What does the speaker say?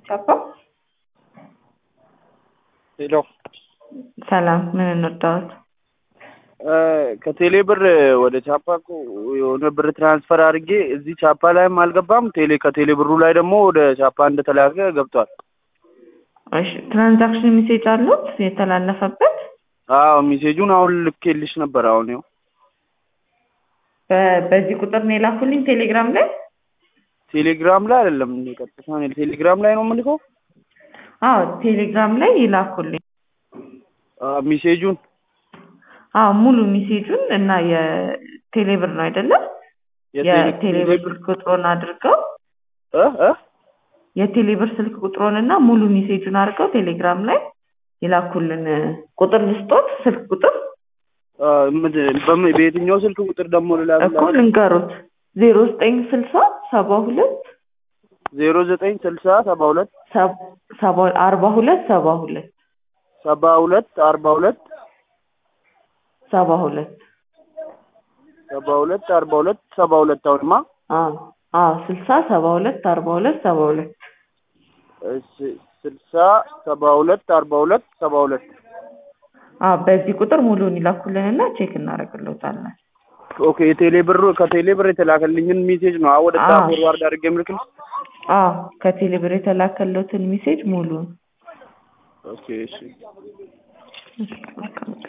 ቻፓ ሄሎ ሰላም፣ ምን እንርዳዎት? ከቴሌ ብር ወደ ቻፓ እኮ የሆነ ብር ትራንስፈር አድርጌ እዚህ ቻፓ ላይም አልገባም። ቴሌ ከቴሌ ብሩ ላይ ደግሞ ወደ ቻፓ እንደተላከ ገብቷል። እሺ፣ ትራንዛክሽን ሜሴጅ አሉት የተላለፈበት? አዎ ሜሴጁን አሁን ልኬልሽ ነበር። አሁን ይኸው በ- በዚህ ቁጥር ነው የላኩልኝ ቴሌግራም ላይ? ቴሌግራም ላይ አይደለም እኔ ቀጥታ እኔ ቴሌግራም ላይ ነው የምልከው አዎ ቴሌግራም ላይ ይላኩልኝ። አ፣ ሜሴጁን አዎ ሙሉ ሜሴጁን እና የቴሌብር ነው አይደለም? የቴሌብር ስልክ ቁጥሮን አድርገው እ እ የቴሌብር ስልክ ቁጥሮን እና ሙሉ ሜሴጁን አድርገው ቴሌግራም ላይ ይላኩልን። ቁጥር ልስጦት፣ ስልክ ቁጥር አ፣ ምንድን- በምን- በየትኛው ስልክ ቁጥር ደግሞ እኮ ልላክላት? ልንገሩት ዜሮ ዘጠኝ ስልሳ ሰባ ሁለት ዜሮ ዘጠኝ ስልሳ ሰባ ሁለት ሰባ አርባ ሁለት ሰባ ሁለት ሰባ ሁለት አርባ ሁለት ሰባ ሁለት ሰባ ሁለት አርባ ሁለት ሰባ ሁለት አሁንማ አዎ አዎ ስልሳ ሰባ ሁለት አርባ ሁለት ሰባ ሁለት እሺ ስልሳ ሰባ ሁለት አርባ ሁለት ሰባ ሁለት አዎ በዚህ ቁጥር ሙሉውን ይላኩልንና ቼክ እናደርግልዎታለን። ኦኬ የቴሌ ብር ከቴሌ ብር የተላከልኝን ሜሴጅ ነው አሁን ወደ አዎ። ፎርዋርድ አድርጌ የምልክልሽ አዎ ከቴሌብር የተላከለትን ሜሴጅ ሙሉውን ኦኬ እሺ እሺ፣ መልካም